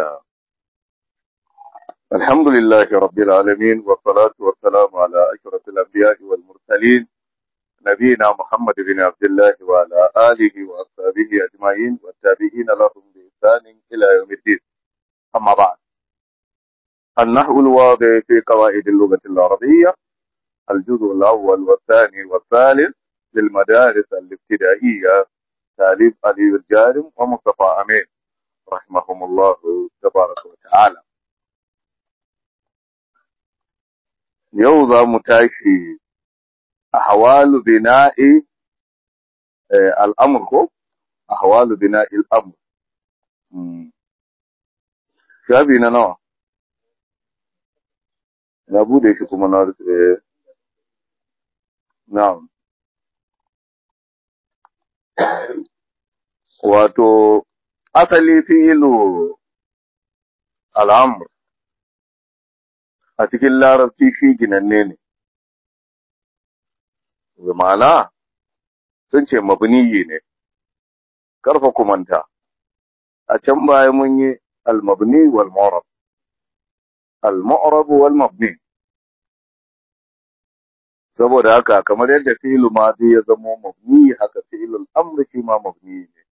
الله الحمد لله رب العالمين والصلاة والسلام على أشرف الأنبياء والمرسلين نبينا محمد بن عبد الله وعلى آله وأصحابه أجمعين والتابعين لهم بإحسان إلى يوم الدين أما بعد النحو الواضح في قواعد اللغة العربية الجزء الأول والثاني والثالث للمدارس الابتدائية تاليف علي الجارم ومصطفى أمين رحمهم الله تبارك وتعالى يوضع متاشي أحوال بناء الأمر أحوال بناء الأمر shafi na nawa na bude shi kuma na rufe na'am wato asali fi'ilu al'amr a cikin larabci shi ginanne ne ma'ana sun ce mabniyi ne karfa kumanta a can baya mun yi al-mabni wal mu'rab al-mu'rab wal mabni saboda haka kamar yadda fi'il madi ya zama mabni haka fi'il al-amr shi ma mabni ne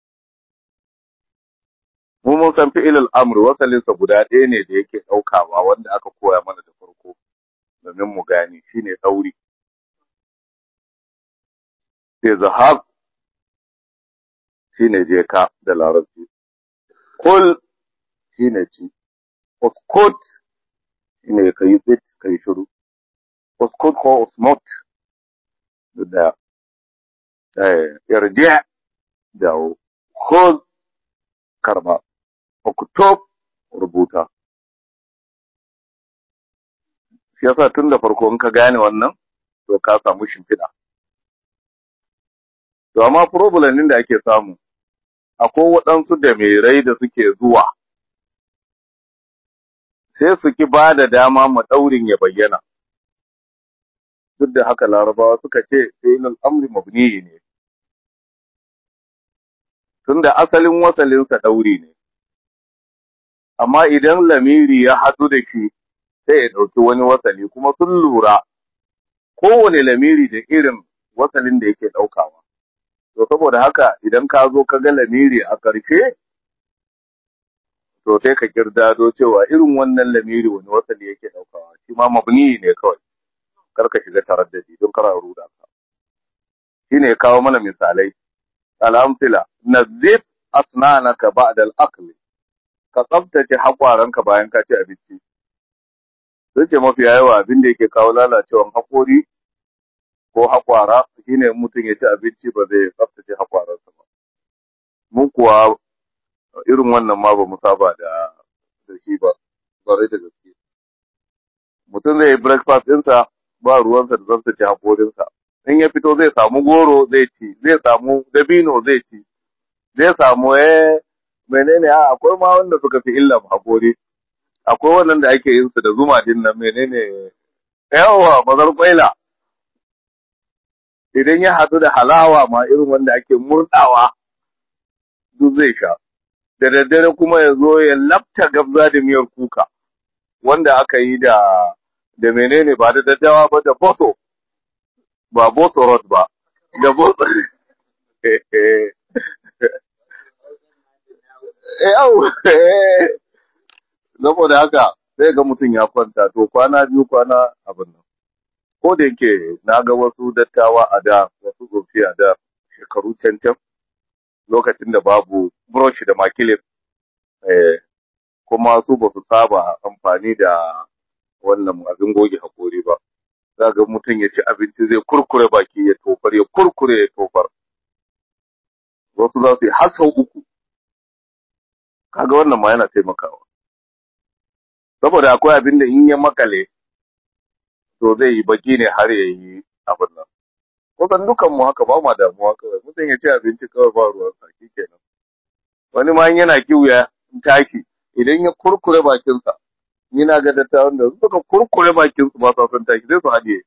mu mun san fi'il al-amr wasalin sa guda ɗaya ne da yake daukawa wanda aka koya mana da farko domin mu gane shine dauri sai zahab shine je ka da larabci kul shine ci uskut shine kai bit kai shiru uskut ko usmut da eh irji da khud karba uktub rubuta shi yasa tun da farko in ka gane wannan to ka samu shimfiɗa to amma problem din da ake samu akwai waɗansu da rai da suke zuwa sai su ki ba da dama ma ɗaurin ya bayyana duk da haka larabawa suka ce fi'ilul amri mabni ne tunda asalin wasalinsa ɗauri ne amma idan lamiri ya haɗu da shi sai ya ɗauki wani wasali kuma sun lura kowane lamiri da irin wasalin da yake ɗaukawa to saboda haka idan ka zo ka ga lamiri a ƙarshe to sai ka kirdado cewa irin wannan lamiri wani wasali yake ɗaukawa shi ma mabni ne kawai kar ka shiga taraddadi don kar a ruda ka shine kawo mana misalai al'amfila nazif asnanaka ba'da al-akl ka tsaftace hakwaranka bayan ka ci abinci sai ce mafi yawa abin da yake kawo lalacewan hakori ko hakwara shine mutum ya ci abinci ba zai tsaftace hakwaransa ba mun kuwa irin wannan ma ba mu saba da da shi ba bare da gaske mutum zai yi breakfast ɗinsa ba ruwansa da tsaftace hakorinsa in ya fito zai samu goro zai ci zai samu dabino zai ci zai samu eh menene a akwai ma wanda suka fi illa hakori akwai wannan da ake yin su da zuma din nan menene yawa bazar kwaila idan ya hadu da halawa ma irin wanda ake murdawa duk zai sha da daddare kuma ya zo ya lafta gabza da miyar kuka wanda aka yi da da menene ba da daddawa ba da boso ba boso rot ba da boso yau saboda haka sai ga mutum ya kwanta to kwana biyu kwana abin nan ko da yake na ga wasu dattawa a da wasu tsofi a da shekaru cancan lokacin da babu brush da makilin eh, kuma su ba su saba amfani da wannan abin goge hakori ba za ga mutum ya ci abinci zai kurkure baki ya tofar ya kurkure ya tofar wasu za su yi har sau uku kaga wannan ma yana taimakawa saboda akwai abin da in ya makale to zai yi baki ne har ya yi abin nan kusan dukan mu haka ba ma damuwa kawai mutum ya ci abinci kawai ba ruwan saki kenan wani ma yana kiwuya taki idan ya kurkure bakinsa ni na ga dattawan da suka kurkure bakinsu ba sa son taki sai su haɗiye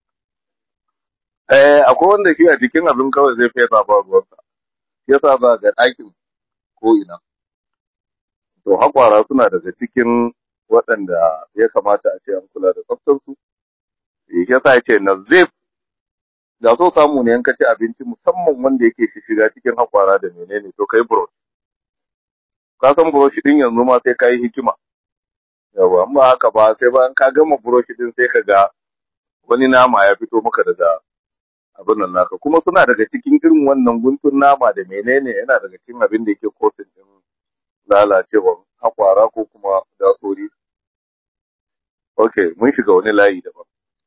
eh akwai wanda shi a cikin abin kawai zai fesa ba ruwansa yasa ba ga ɗakin ko ina to haƙwara suna daga cikin waɗanda ya kamata a ce an kula da tsaftarsu shi yasa ya ce nazif da so samu ne yanka ci abinci musamman wanda yake shiga cikin haƙwara da menene to kai brush ka san brush din yanzu ma sai ka yi hikima yawa amma haka ba sai bayan ka gama brush din sai ka ga wani nama ya fito maka daga abin nan naka kuma suna daga cikin irin wannan guntun nama da menene yana daga cikin abin da yake kotun din lalacewar hakwara ko kuma dasori ok mun shiga wani layi daban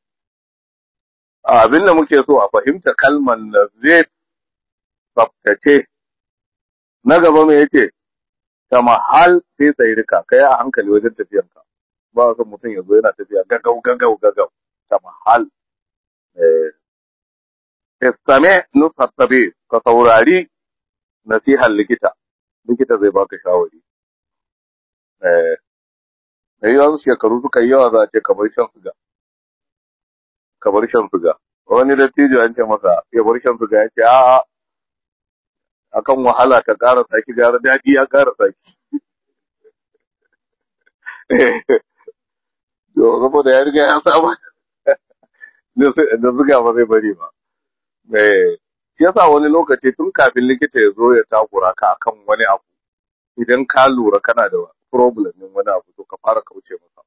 abin da muke so a fahimta kalmar da zai tsaftace na gaba mai yace ta mahal sai tsayi rika kai a hankali wajen tafiyanka ba son mutum ya zo yana tafiya gagau gagau gagau ta mahal istame nusar tabi ka saurari nasihar likita likita zai baka shawari eh da yawan shekaru suka yi yawa za a ce kamar shan suga kamar shan suga wani dattijo an ce masa ya bar shan suga ya ce a akan wahala ta ƙara saki gara daɗi ya ƙara saki Yo, saboda ya riga ya saba da suga ba zai bari ba. Shi yasa wani lokaci tun kafin likita ya zo ya takura ka akan wani abu, idan ka lura kana da problem din wani abu to ka fara kauce masa.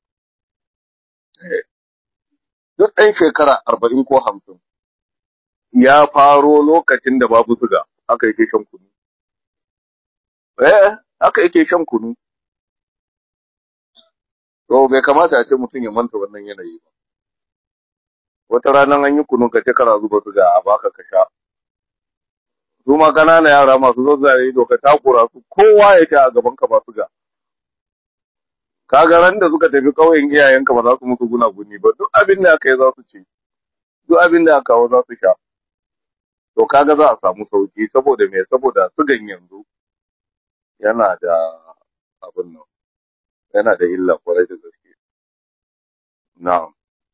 Duk ɗan shekara arba'in ko hamsin ya faro lokacin da babu suga, aka yake shan kunu. Eh, aka yake shan kunu. To bai kamata a ce mutum ya manta wannan yanayi ba. Wata ranar an yi kunu ka ce kana zuba suga a baka ka sha. Su ma ƙananan yara masu zazzare ido ka takura su kowa ya sha a gaban ka ba suga. Ka ga ran da suka tafi ƙauyen iyayenka ba za su musu gunaguni ba duk abin da aka yi za su ci. Duk abin da aka kawo za su sha. To kaga za a samu sauki saboda me saboda sugan yanzu yana da abin nan. yana da illa kwarai da gaske. Na'am.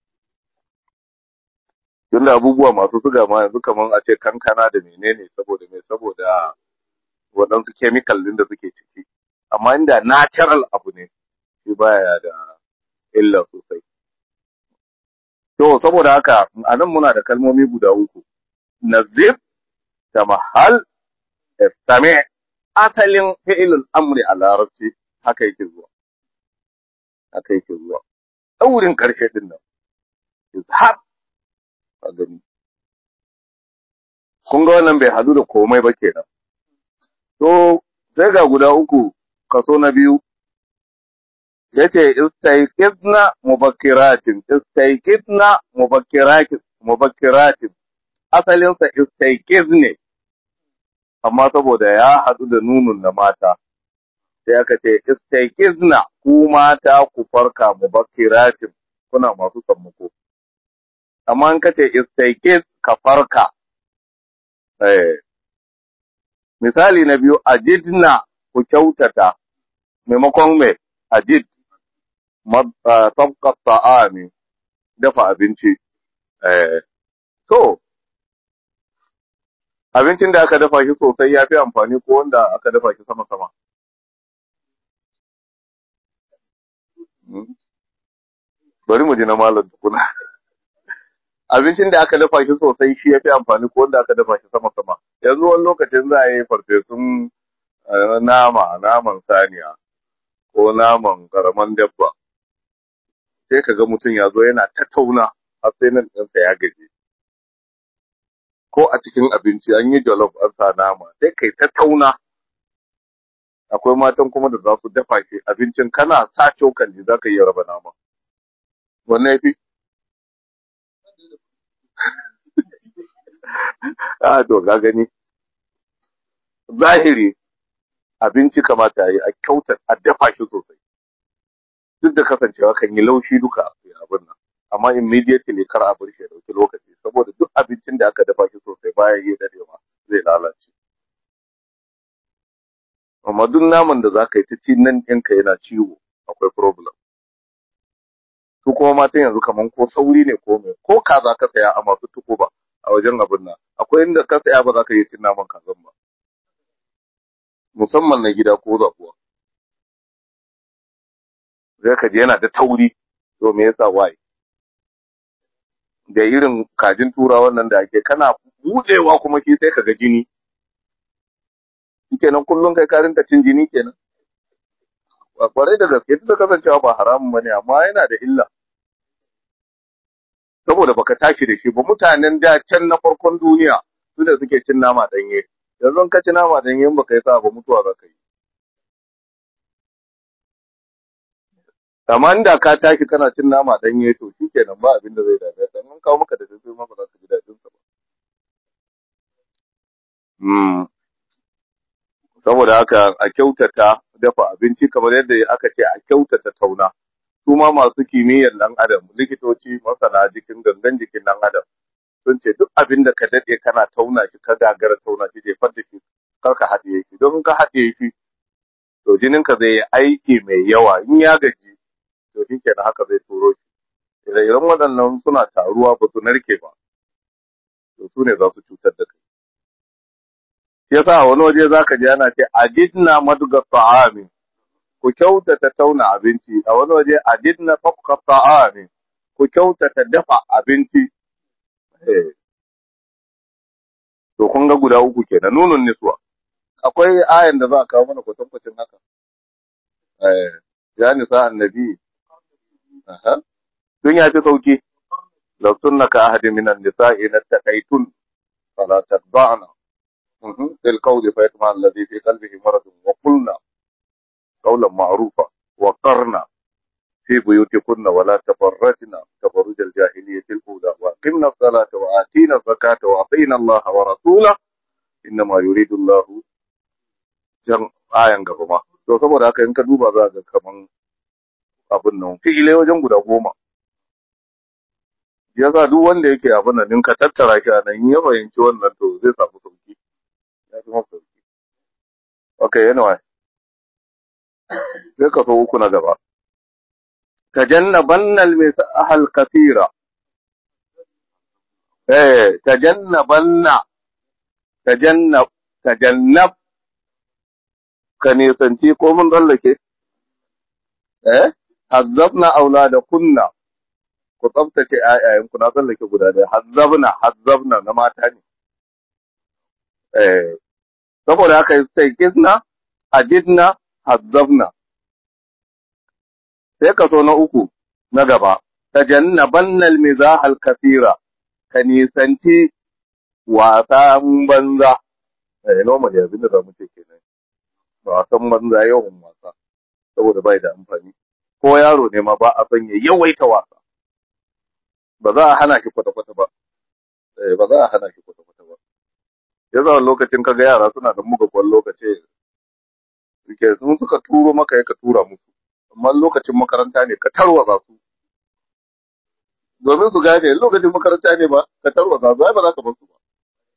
Tunda abubuwa masu suga ma yanzu kamar a ce kankana da menene saboda me saboda waɗansu chemical din da suke ciki. Amma inda natural abu ne, shi baya da illa sosai. To, saboda haka, a nan muna da kalmomi guda uku. Nazif, da mahal, istame, asalin fi'ilul amri a larabci haka yake zuwa. aka yake zuwa ɗaurin ƙarshe ɗin nan izhab a gani kun ga wannan bai hadu da komai ba kenan to sai ga guda uku kaso na biyu yace istaiqidna mubakkiratin istaiqidna mubakkiratin mubakkiratin asalin sa istaiqiz ne amma saboda ya hadu da nunun na mata sai aka ce istaikizna ku mata ku farka mubakkiratin kuna masu sammako amma in kace istaikiz ka farka eh misali na biyu ajidna ku kyautata maimakon me ajid tabqa ta'ami dafa abinci eh to abincin da aka dafa shi sosai ya fi amfani ko wanda aka dafa shi sama-sama bari mu ji na malam tukuna abincin da aka dafa shi sosai shi ya fi amfani ko wanda aka dafa shi sama sama yanzu wani lokacin za a yi farfesun nama naman saniya ko naman karaman dabba sai ka ga mutum ya zo yana tattauna har sai nan ɗansa ya gaji ko a cikin abinci an yi jollof an sa nama sai kai tattauna akwai matan kuma da za su dafa shi abincin kana sa cokali za ka iya raba nama wanne ya fi a to ga gani zahiri abinci kamata yi a kyauta a dafa shi sosai duk da kasancewa kan yi laushi duka abin nan amma immediately kar a bar shi ya dauki lokaci saboda duk abincin da aka dafa shi sosai baya yi dadewa zai lalace amma duk naman da za ka yi ta ci nan ɗinka yana ciwo akwai problem su kuma matan yanzu kaman ko sauri ne ko me ko kaza ka saya a masu tuko ba a wajen abin nan akwai inda ka saya ba za ka yi cin naman kazan ba musamman na gida ko zabuwa sai ka ji yana da tauri to me yasa why da irin kajin turawan nan da ake kana budewa kuma shi sai ka ga jini kenan kullum kai ka rinka cin jini kenan a kwarai da gaske duk da kasancewa ba haramun bane amma yana da illa saboda baka tashi da shi ba mutanen da can na farkon duniya su da suke cin nama danye yanzu ka ci nama danye in baka yi sa ba mutuwa za ka yi amma inda ka tashi kana cin nama danye to shi kenan ba abin da zai dame ka in kawo maka da sai ma ba za ka ji daɗin sa ba saboda haka a kyautata dafa abinci kamar yadda aka ce a kyautata tauna su ma masu kimiyyar ɗan adam likitoci masana jikin gangan jikin ɗan adam sun ce duk abin da ka daɗe kana tauna shi ka gagara tauna shi jefar da shi kar ka haɗiye shi don ka haɗiye shi to jininka zai yi aiki mai yawa in ya gaji to shi kenan haka zai turo shi ire-iren waɗannan suna taruwa ba su narke ba to su ne za su cutar da kai yasa wani waje zaka ji ana ce ajidna madga ta'ami ku kyautata tauna abinci a wani waje ajidna tafka ta'ami ku kyautata dafa abinci to kun ga guda uku kenan nunun niswa akwai ayan da za a kawo mana kwatankwacin haka eh ya nisa annabi aha dun ya fi sauki law sunnaka ahadin minan nisa'i nattaqaitun fala tadba'na في القول فيطمع الذي في قلبه مرض وقلنا قولا معروفا وقرنا في بيوتكن ولا تبرجن تبرج الجاهلية الأولى وأقمنا الصلاة وآتينا الزكاة وأطينا الله ورسوله إنما يريد الله jan ayan gaba ma to saboda haka in ka duba za ga kaman abin nan fi'ile wajen guda goma yasa duk wanda yake abin nan in ka tattara shi a nan ya fahimci wannan to zai samu sauki ya fi mafi sauki. Ok, anyway. Sai ka so uku na gaba. Tajannabanna al-misahal kasira. Eh, tajannabanna tajannab tajannab ka nisanci ko mun tsallake? Eh, hazzabna aulada kunna ku tsabtace ƴaƴayen ku na tsallake guda ɗaya hazzabna hazzabna na mata ne. Eh, saboda haka sai kisna ajidna hazzabna sai kaso na uku na gaba tajannabanna almizah alkathira ka nisanci wasan banza eh normal abin da zamu ce kenan wasan banza yawan wasa saboda bai da amfani ko yaro ne ma ba a son ya yawaita wasa ba za a hana shi kwata-kwata ba eh ba za a hana shi kwata-kwata ba ya zama lokacin kaga yara suna da muga kwan lokaci ke sun suka turo maka ka tura musu amma lokacin makaranta ne ka tarwaza su domin su gane lokacin makaranta ne ba ka tarwaza su ai ba za ka bar su ba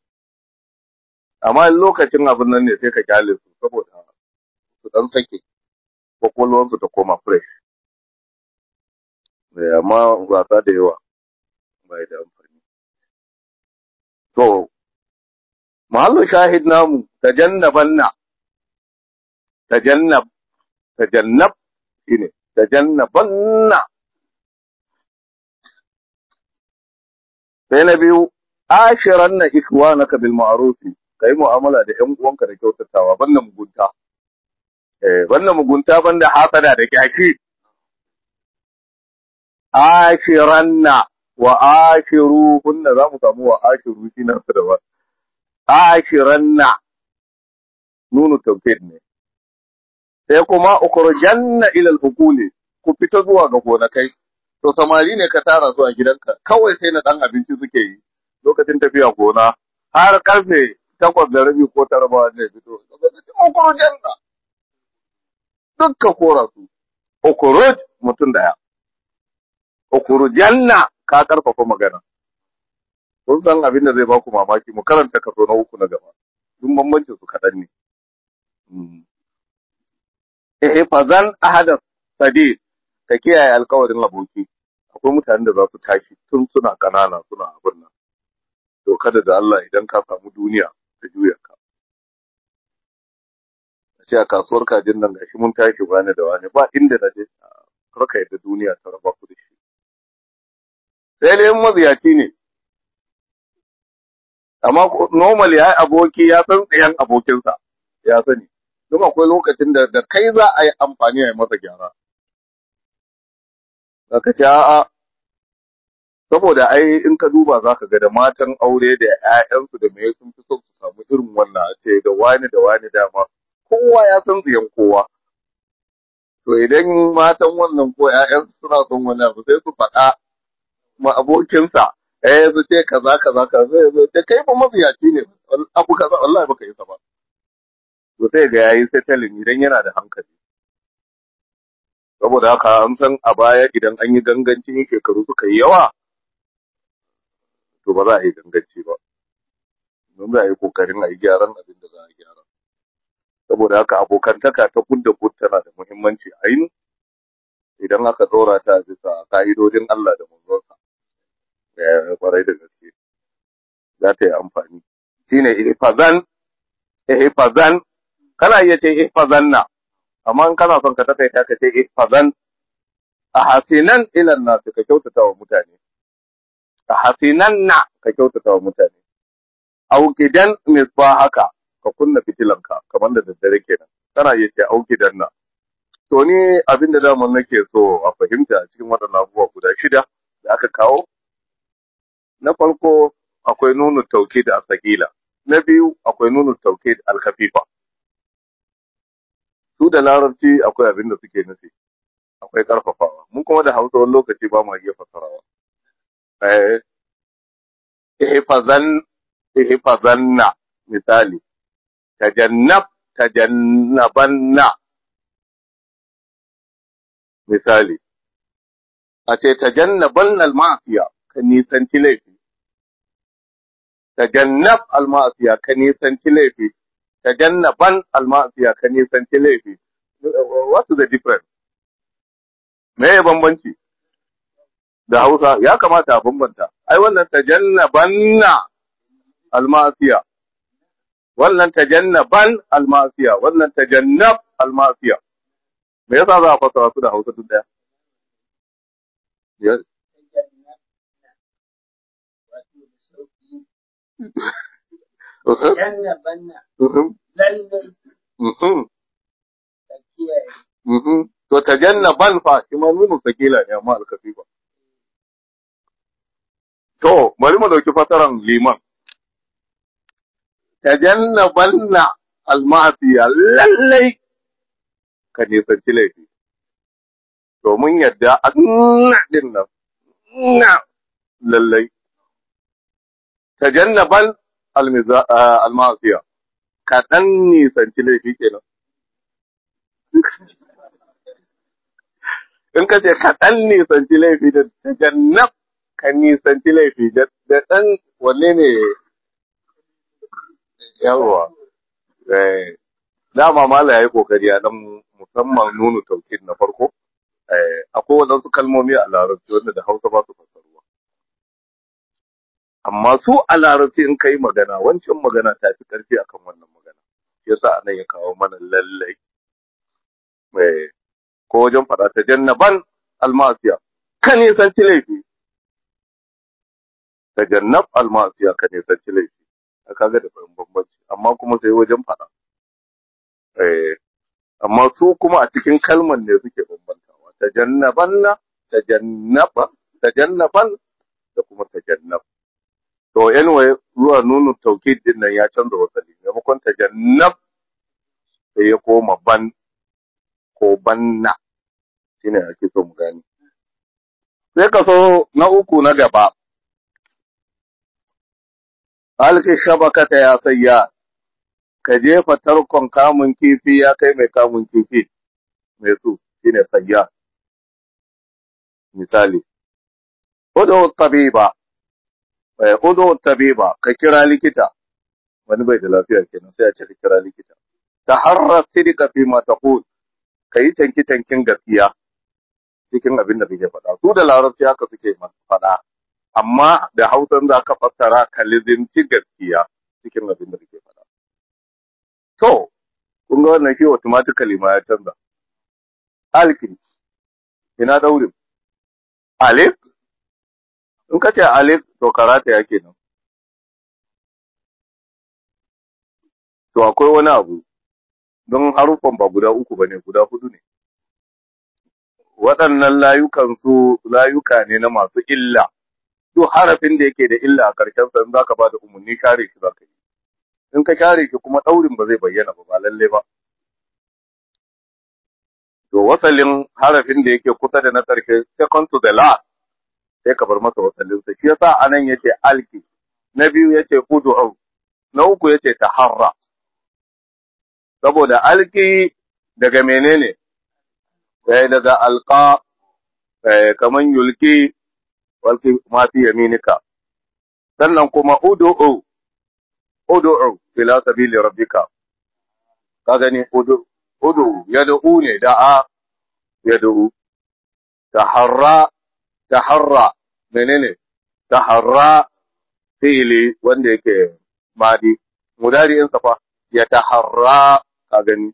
amma lokacin abin nan ne sai ka kyale su saboda su dan sake kwakwalwarsu ta koma fresh amma wasa da yawa bai da amfani to mahallu shahid namu tajannabanna tajannab tajannab shine tajannabanna sai na biyu ashiranna ikwanaka bil ma'ruf kai mu'amala da ƴan uwanka da kyautatawa banda mugunta eh banda mugunta banda hasada da kyaki ashiranna wa ashiru kunna za mu samu wa ashiru shi nan da ba ashiranna nunu tawkid ne sai kuma ukhrujanna ila al-hukuli ku fita zuwa ga gonakai to samari ne ka tara su a gidanka kawai sai na dan abinci suke yi lokacin tafiya gona har karfe takwas da rabi ko tara ba ne fito ukhrujanna dukka kora su ukhruj mutum daya ukhrujanna ka karfafa magana kun san abin da zai ba ku mamaki mu karanta kaso na uku na gaba duk bambancin su kaɗan ne eh fazan ahada sadi ka kiyaye alkawarin aboki akwai mutanen da za su tashi tun suna kanana suna abin nan to kada da Allah idan ka samu duniya ta juya ka a ce a kasuwar kajin nan gashi mun tashi wani da wani ba inda na je karka yadda duniya ta raba ku da shi sai dai maziyaci ne amma normal ya yi aboki ya san tsayen abokinsa ya sani don akwai lokacin da da kai za a yi amfani a yi masa gyara ka ce a'a saboda ai in ka duba za ka ga da matan aure da 'ya'yansu da mai sun fi son su samu irin wannan a ce da wani da wani dama kowa ya san tsayen kowa to idan matan wannan ko 'ya'yansu suna son wani abu sai su faɗa ma abokinsa eh su ce kaza kaza kaza sai zo ce kai ba mafiyaci ne abu kaza wallahi baka yi sa ba to sai ga yayi settling idan yana da hankali saboda haka an san a baya idan an yi gangancin shekaru suka yi yawa to ba za a yi ganganci ba don za a yi kokarin a yi gyaran abin da za a gyara saboda haka abokantaka ta kudda kud tana da muhimmanci ainu idan aka tsora ta bisa ka'idodin Allah da manzonsa ya kwarai da gaske za ta yi amfani shine ihfazan ihfazan kana iya ce ihfazanna amma in kana son ka takaita ka ce ihfazan a hasinan ilan nasu ka kyautata wa mutane a hasinan na ka kyautata wa mutane aukidan haka ka kunna fitilanka kamar da daddare kenan kana iya ce aukidan na to ni abin da daman nake so a fahimta a cikin waɗannan abubuwa guda shida da aka kawo na farko akwai nunu tauke da asakila na biyu akwai nunu tauke da alkafifa su da larabci akwai abin da suke nufi akwai karfafawa mun kuma da hausa wani lokaci ba mu iya fasarawa eh ihfazan ihfazanna misali tajannab tajannabanna misali a ce tajannaban al-ma'siya ka nisanci laifi tajannab al-ma'siya ka nisanci laifi tajannaban al-ma'siya ka nisanci laifi what's the difference me ya bambanci da Hausa ya kamata a bambanta ai wannan tajannabanna al-ma'siya wannan tajannaban al-ma'siya wannan tajannab al-ma'siya me yasa za a fassara su da Hausa duk daya yes To tajannaban fa shi ma nunu sakila ne amma alkafifa. To bari mu dauki fasaran liman. Tajannabanna almasiya lallai ka nisanci laifi. Domin yadda a din nan na lallai. Tajannaban almasiya kaɗan nisanci laifi kenan. In ka ce kaɗan nisanci laifi da tajannab ka nisanci laifi da ɗan wanne ne yawwa. Dama mala ya yi ƙoƙari a ɗan musamman nunu taukid na farko. Akwai waɗansu kalmomi a larabci wanda da Hausa ba su fassaruwa. Amma su a larabci in ka yi magana, wancan magana ta fi ƙarfi akan wannan magana. Yasa anan ya kawo mana lallai. ko wajen faɗa ta jannaban almasiya ka nisanci laifi ta jannab almasiya ka nisanci laifi a kaga da bambanci amma kuma sai wajen faɗa amma su kuma a cikin kalman ne suke bambantawa ta jannaban na ta jannaba ta jannaban da kuma ta jannab to anyway zuwa nunu taukid din nan ya canza wasali maimakon ta jannab sai ya koma ban ko banna shi ne ake so mu gani. Sai ka so na uku na gaba, alki shabakata ya sayya, ka jefa tarkon kamun kifi ya kai mai kamun kifi mai su shi ne sayya. Misali, Udo tabiba, Udo tabiba, ka kira likita, wani bai da lafiya kenan sai a ce ka kira likita. Ta harra sidika fi ma taqul ka yi canki-cankin gaskiya cikin abin da kake faɗa. Su da larabci haka suke faɗa, amma da hausan za ka fassara ka lizinci gaskiya cikin abin da kake faɗa. To, kun ga wannan shi automatically ma ya canza. Alkin, ina daurin alif in ka ce alif to karata ya kenan to akwai wani abu don haruffan ba guda uku ba ne guda hudu ne waɗannan layukan su layuka ne na masu illa duk harafin da yake da illa a ƙarshen sa in zaka ba da umarni share shi zaka yi in ka share shi kuma ɗaurin ba zai bayyana ba ba lalle ba to wasalin harafin da yake kusa da na ƙarshe second to the last sai ka bar masa wasallin sa shi yasa anan yace alki na biyu yace ud'u na uku yace taharra saboda alki daga menene sai daga alqa kaman yulki walki ma fi yaminika sannan kuma ud'u ud'u ila sabili rabbika ka gani ud'u ud'u yad'u ne da'a yad'u taharra taharra menene taharra fi'ili wanda yake madi mudari'in sa fa ya taharra ka gani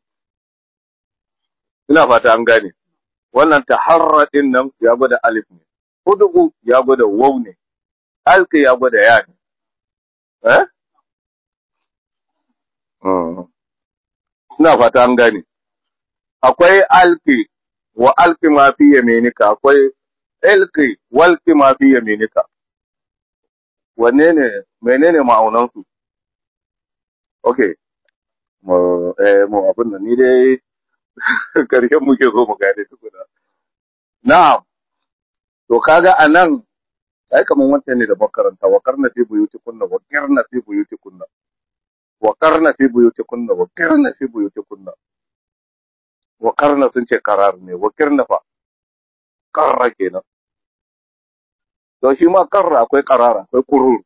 ina fata an gane wannan taharra din nan ya gwada alif ne ud'u ya gwada waw ne alki ya gwada ya ne eh ina fata an gane akwai alki wa alki ma fi yaminika akwai ilki walki ma fi yaminika wanne ne menene ma'aunan su okay mu eh mu abin da ni dai karshen muke so mu gane tukuna na'am to kaga anan ai kaman wancan ne da makaranta wa karna fi buyuti kunna wa karna fi buyuti kunna wa karna fi buyuti kunna wa karna fi buyuti kunna wa karna sun ce karar ne wa kirna fa karra kenan to shi ma karra akwai karara akwai kurur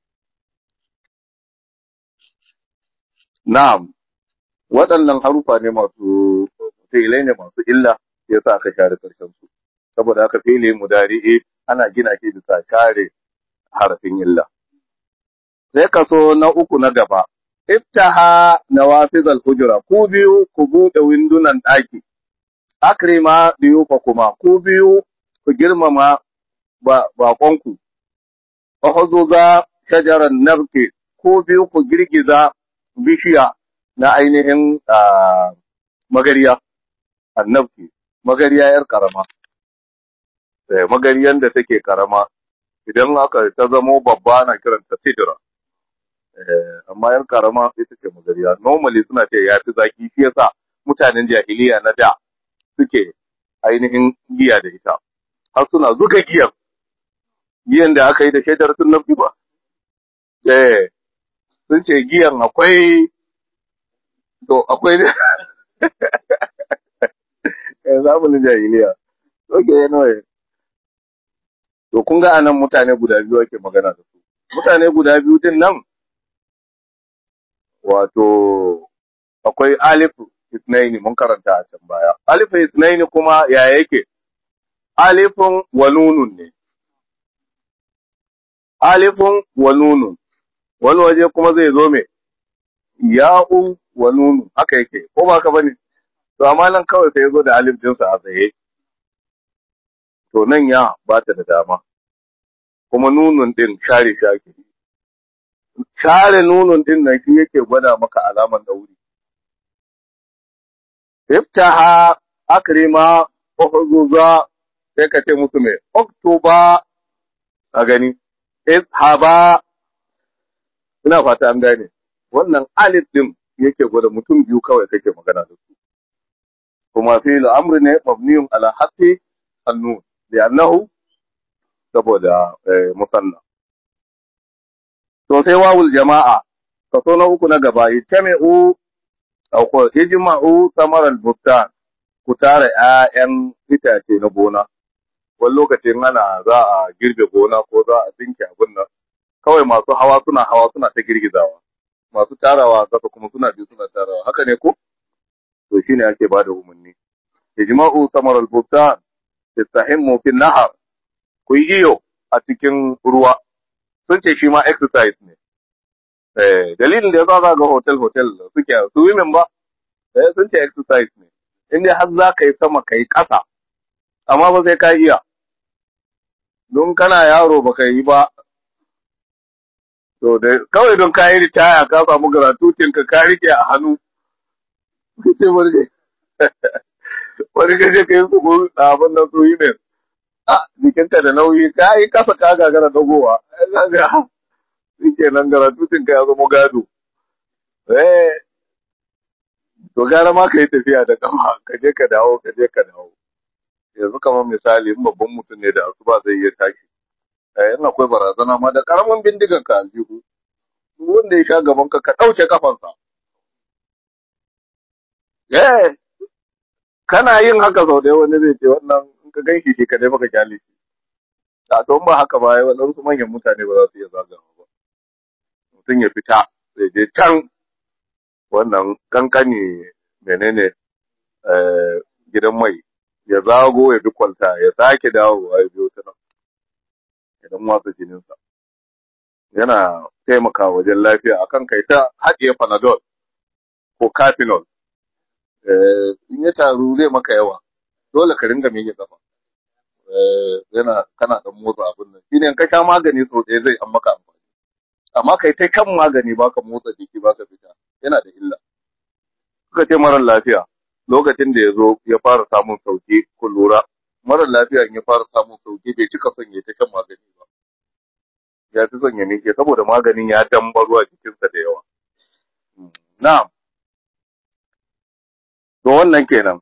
na'am waɗannan harufa ne masu filai ne masu illa yasa aka share karshen su saboda haka fili mudari'i ana gina shi bisa share harafin illa sai kaso na uku na gaba iftaha nawafizal hujra ku biyu ku buɗe windunan ɗaki akrima biyu fa kuma ku biyu ku girmama baƙonku fahuzuza shajaran nabki ku biyu ku girgiza bishiya na ainihin magariya annabki magariya yar karama magariyan da take karama idan aka ta zamo babba na kiranta sidira amma yar karama ita ce magariya normally suna ce ya fi zaki shi yasa mutanen jahiliya na da suke ainihin giya da ita har suna zuga giyan giyan da aka yi da shaidar sun nafi ba eh sun ce giyan akwai to akwai ne eh zamanin jahiliya oke anyway to kun ga anan mutane guda biyu ake magana da su mutane guda biyu din nan wato akwai alif isnaini mun karanta a can baya alif isnaini kuma ya yake alifun wa nunun ne alifun wa nunun wani waje kuma zai zo me ya'un wa nunun haka yake ko ba ka bane to amma nan kawai sai ya zo da alif dinsa a tsaye to nan ya ba ta da dama kuma nunun din share shake share nunun din nan shi yake gwada maka alaman dauri iftaha akrima uhuzuza sai ka ce musu mai oktoba a gani ishaba ina fata an gane wannan alif din yake gwada mutum biyu kawai kake magana da su kuma fi al'amri ne mabniyun ala haqqi annun li'annahu saboda musanna to sai wawul jama'a kaso na uku na gaba yajma'u aw ko ijma'u samaral buttan ku tara ƴaƴan itace na gona wani lokacin ana za a girbe gona ko za a tsinke abin nan kawai masu hawa suna hawa suna ta girgizawa masu tarawa kasa kuma suna bi suna tarawa haka ne ko to shine ake bada umarni ijma'u samaral buttan istahimmu fi nahar ku yi iyo a cikin ruwa sun ce shi ma exercise ne eh dalilin da yasa za ga hotel hotel suke su women ba eh sun ce exercise ne in dai har za ka yi sama ka yi ƙasa amma ba sai ka iya don kana yaro baka yi ba to da kawai don ka yi ritaya ka samu gratuitin ka ka rike a hannu kace wani wani kace kai su ko abin nan su yi ne a jikinka da nauyi ka yi kasa ka gagara dagowa kaga shike nan gratuitin ka ya zama gado eh to gara ma ka yi tafiya da kafa ka je ka dawo ka je ka dawo yanzu kamar misali in babban mutum ne da asuba zai iya tashi eh in akwai barazana ma da karamin bindigan ka aljihu wanda ya sha gaban ka ka dauke kafansa eh kana yin haka sau da wani zai ce wannan in ka ganshi shi kadai baka kyale shi a to ba haka ba waɗansu manyan mutane ba za su iya zagawa ba mutum ya fita zai je can wannan kankani menene gidan mai ya zago ya bi kwalta ya sake dawowa ya biyo ta nan idan watsa jininsa yana taimaka wajen lafiya akan kai ta haɗiye panadol ko cafinol in ya taru zai maka yawa dole ka ringa miƙe kafa yana kana dan motsa abin nan shine in ka sha magani sau ɗaya zai an maka amfani amma kai ta kan magani baka motsa jiki baka fita yana da illa suka ce marar lafiya lokacin da ya zo ya fara samun sauki ku lura marar lafiya in ya fara samun sauki bai cika son ya ta shan magani ba ya fi son ya miƙe saboda maganin ya dambaro a jikinsa da yawa na'am to wannan kenan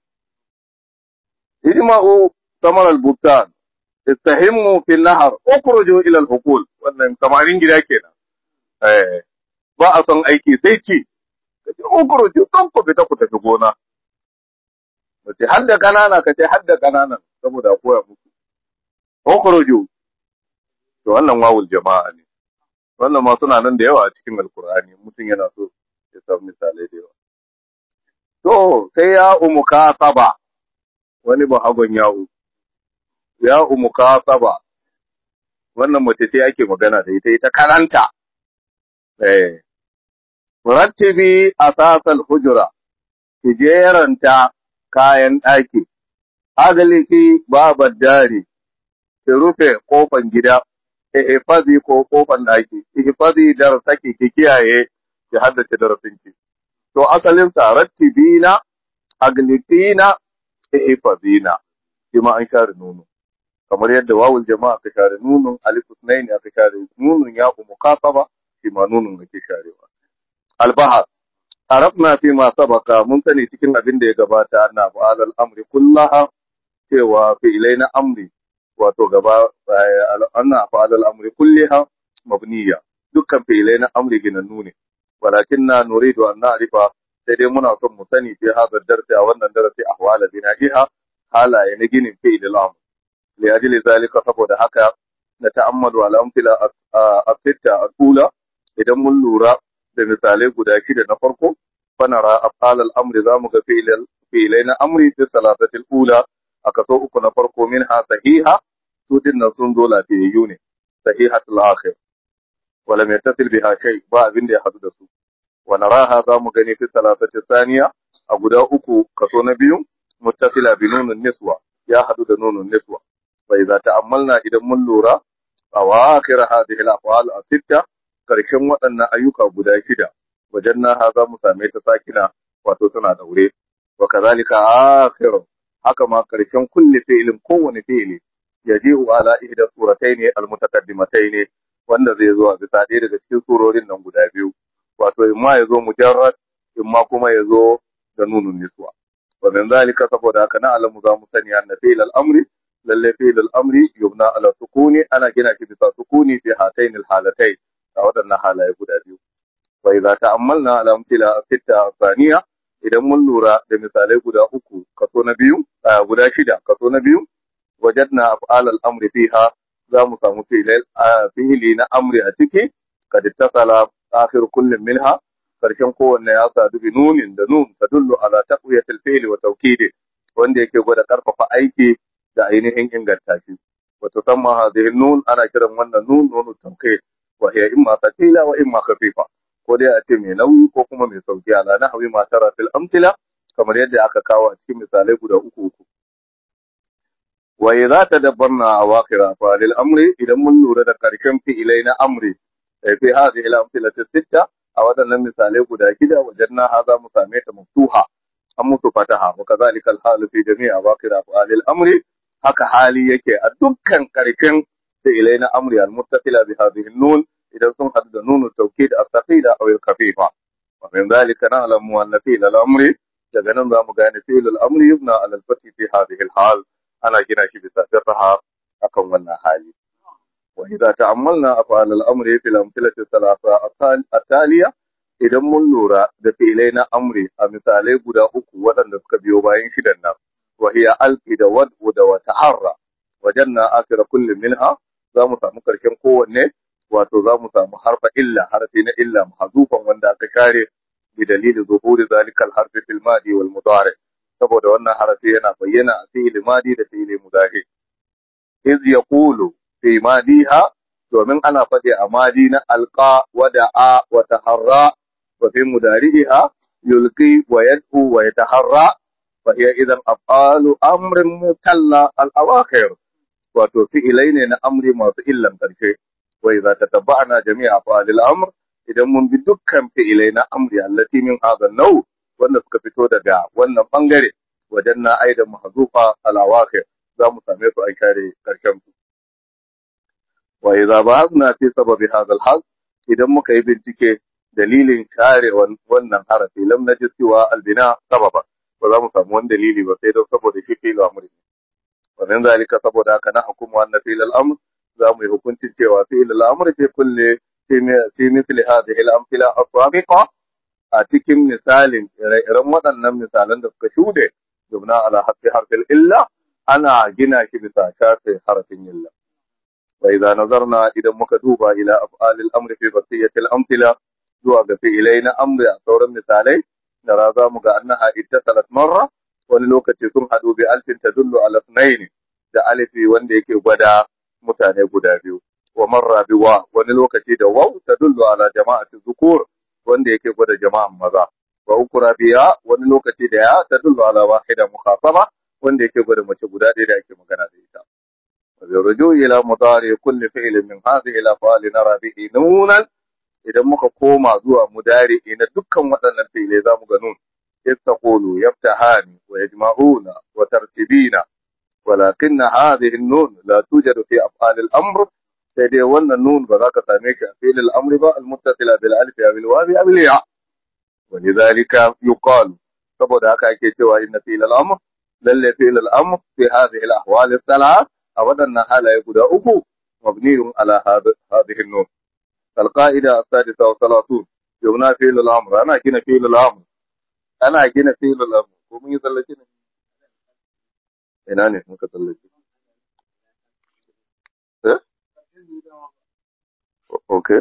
ijma'u samar al-buktan istahimmu fil nahar ukhruju ila al-hukul wannan samarin gida kenan eh ba a son aiki sai ci kace ukhruju don ku fita ku tafi gona kace har da kanana kace har da kananan saboda koya muku ukhruju to wannan wawul jama'a ne wannan ma suna nan da yawa a cikin alkur'ani mutum yana so ya samu misalai da yawa to sai ya umuka saba wani bahagon ya'u ya umuka saba wannan mace ce ake magana da ita ita karanta eh rattibi asasal hujura ki jeranta kayan ɗaki agaliki babar dari ki rufe kofan gida ihfazi ko kofan ɗaki ihfazi darasaki ki kiyaye ki haddace darasinki to asalin sa rattibina aglikina ihfazina shi ma an share nono kamar yadda wawul jama'a ka share nunun alif sunaini aka share nunun ya ku mukasaba shi ma nunun ake sharewa albahar arabna fi ma sabaka mun sani cikin abin da ya gabata anna fa'al al-amri kullaha cewa fi ilaina amri wato gaba anna fa'al al-amri kulliha mabniya dukkan fi ilaina amri ginannu ne walakinna nuridu an na'rifa sai dai muna son mu sani fi hadha darsi a wannan darasi ahwala bina'iha halaye na ginin fi al-amr li ajli zalika saboda haka na ta'ammadu al-amthila as-sitta al-ula idan mun lura da misalai guda shida na farko fanara afal al-amri zamu ga fi'ilai na amri fi salatatil ula a kaso uku na farko min ha sahiha su din nan sun zo lafiyayyu ne sahihatul akhir wala mai tasil biha shay ba abin da ya hadu da su wa naraha zamu gani fi salatati thaniya a guda uku kaso na biyu muttasila bi nunun niswa ya hadu da nunun niswa fa idza ta'ammalna idan mun lura awakhir hadhihi al-af'al as-sittah karshen waɗannan ayyuka guda shida wajen na za mu same ta sakina wato tana daure wa kazalika akhiru haka ma karshen kulli fi'lin kowane fi'li yaji'u ala ihda suratayn almutaqaddimatayn wanda zai zo a bisa ɗaya daga cikin surorin nan guda biyu wato imma ya zo mujarrad imma kuma ya zo da nunun niswa wa min zalika saboda haka na alamu za mu sani anna fi'l al-amri lalle fi'l al-amri yubna ala sukuni ana gina shi bisa sukuni fi hatayn al-halatayn a waɗannan halaye guda biyu. Wa idza ta'ammalna ala amthila sitta thaniya idan mun lura da misalai guda uku kaso na biyu guda shida kaso na biyu wajadna af'al al-amri fiha za mu samu fi'ili na amri a ciki kad ittasala akhir kullin minha karshen kowanne ya sadu bi nunin da nun tadullu ala taqwiyat al-fi'l wa tawkid wanda yake gwada karfafa aiki da ainihin inganta shi wa tusamma hadhihi nun ana kiran wannan nun nunu tawkid وهي إما ثقيلة وإما خفيفة ko dai a ce mai nauyi ko kuma mai sauki ala na hawi matara fil amtila kamar yadda aka kawo a cikin misalai guda uku uku wa idza tadabbarna awakhir afalil amri idan mun lura da karshen fi'ilai na amri fi hadhihi al-amthilati sitta a wadannan misalai guda shida wajanna hadha mu same ta maftuha an musu fataha wa kadhalika al-hal fi jami' awakhir afalil amri haka hali yake a dukkan karshen fi'ilai na amri al-muttasila bi hadhihi an-nun idan sun hadu da nunu tawkid as-saqila aw al-khafifa wa min dhalika na'lamu anna fi'l al-amri daga nan za mu gane fi'l al-amri yubna ala al-fathi fi hadhihi al-hal ana gina shi bisa sirraha akan wannan hali wa idza ta'ammalna af'al al-amri fil amthilati thalatha at-taliya idan mun lura da fi'ilai na amri a misalai guda uku waɗanda suka biyo bayan shidan nan wa hiya alqi da wad'u da wa taharra wajanna akhira kulli minha za mu samu karshen kowanne wato za mu samu harfa illa harfi na illa mahzufan wanda aka share bi dalili zuhuri zalika al-harfi fil madi wal mudari saboda wannan harafi yana bayyana a fi'il madi da fi'il mudari iz yaqulu fi madiha domin ana faɗi a madi na alqa wa da'a wa taharra wa fi mudari'iha yulqi wa yad'u wa yataharra fa hiya idan af'alu amrin mutalla al-awakhir wato fi'ilai ne na amri masu illan karshe wa idza tatabba'na jami'a af'alil amr idan mun bi dukkan fi'ilai na amri allati min hadha an wanda suka fito daga wannan bangare wajen na aidan mahzufa al-awakhir za mu same su a share karshen su wa idza ba'athna fi sababi hadha al idan muka yi bincike dalilin share wannan harafi lam najid cewa albina sababa ba za mu samu wani dalili ba sai don saboda shi fi'il amri wa min zalika saboda haka na hukumu anna fi'il al-amr za mu yi hukuncin cewa fi'il al-amr fi kulli fi mithli hadhihi al-amthila as-sabiqa a cikin misalin ire-iren waɗannan misalan da suka shude jumna ala hafi harfin illa ana gina shi bisa shafe harafin illa wa idza nazarna idan muka duba ila af'alil amri fi basiyatil amthila zuwa ga fi'ilai na amri a sauran misalai da ra za mu ga annaha ittasalat marra wani lokaci sun hadu bi alfin tadullu ala ithnain da alifi wanda yake gwada mutane guda biyu wa marra bi wa wani lokaci da waw tadullu ala jama'ati zukur wanda yake gwada jama'an maza wa ukura biya wani lokaci da ya tadullu ala wahida mukhataba wanda yake gwada mace guda ɗaya da ake magana da ita wa bi ruju ila mudari kulli fi'lin min hadhihi al af'al nara bihi nunan idan muka koma zuwa mudari na dukkan waɗannan fi'ilai zamu ga nun yastaqulu yaftahani wa yajma'una wa tartibina ولكن هذه النون لا توجد في أفعال الأمر sai dai wannan nun ba za ka same shi a filin amri ba almuttasila bil alif ya bil wawi ya bil ya walidhalika yuqalu saboda haka ake cewa inna fil al amr lalle fil al amr fi hadhihi al ahwal al thalath a wadannan halaye guda uku mabniyun ala hadhihi an nun al qa'ida as-sadisa wa thalathun yumna fil al amr ana gina fil al amr ana gina fil al amr ko mun yi tsallake ne ina ne muka tsallake eh Okay.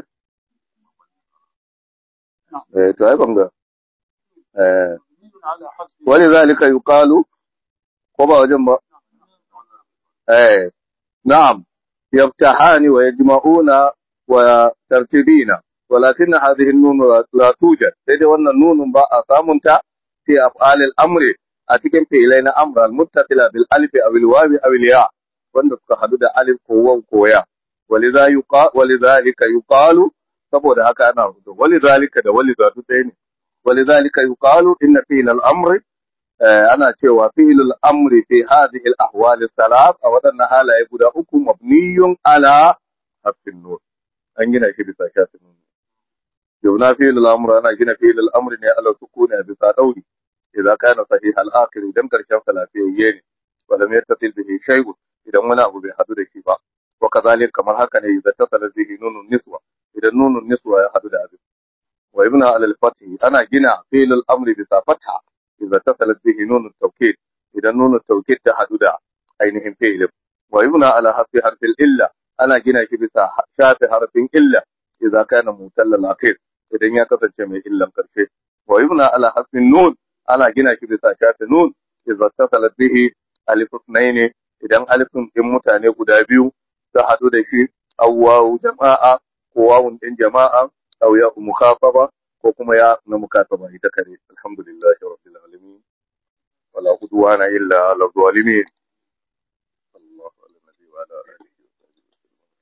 Eh, to ai banga. Eh, wani zalika yuqalu ko ba wajen ba? Eh, na'am. يفتحان ويجمعون وترتيبين ولكن هذه النون لا توجد سيدي وانا النون باء سامنتا في أفعال الأمر أتكن في إلينا أمر المتصلة بالألف أو الواو أو الياء وانا حدود ألف قوة وقوية ولذا يقال ولذلك يقال saboda haka ana rubuta walidhalika da walidatu ɗaya ne walidhalika yuqalu inna fi'l al-amr ana cewa fi'l al-amr fi hadhihi al-ahwal al-thalath a wadannan halaye guda uku mabniyun ala harfin nur an gina shi bisa shafin nun yawna fi'l al-amr ana gina fi'l al-amr ne ala sukuni bisa dauri idza kana sahih al-akhir idan karshen salafiyayye ne walam yattasil bihi shay'un idan wani abu bai hadu da shi ba وكذلك كما هكذا إذا اتصل به نون النسوة إذا نون النسوة يحدد أبي ويبنى على الفتح أنا جنا فعل الأمر بتا فتحة إذا اتصلت به نون التوكيد إذا نون التوكيد تحدد أينهم فعل ويبنى على حرف حرف الإلا أنا جنا بتا شاف حرف إلا إذا كان متل الأخير إذا يكتب جميع إلا كرشي ويبنى على حرف النون أنا جنا بتا شاف نون إذا اتصلت به ألف اثنين إذا ألف إن متاني قدابيو ta haɗu da shi awwawu jama'a ko wawun ɗin jama'a aw ya mukhataba ko kuma ya na mukataba ita kare alhamdulillahi rabbil alamin wala udwana illa ala zalimin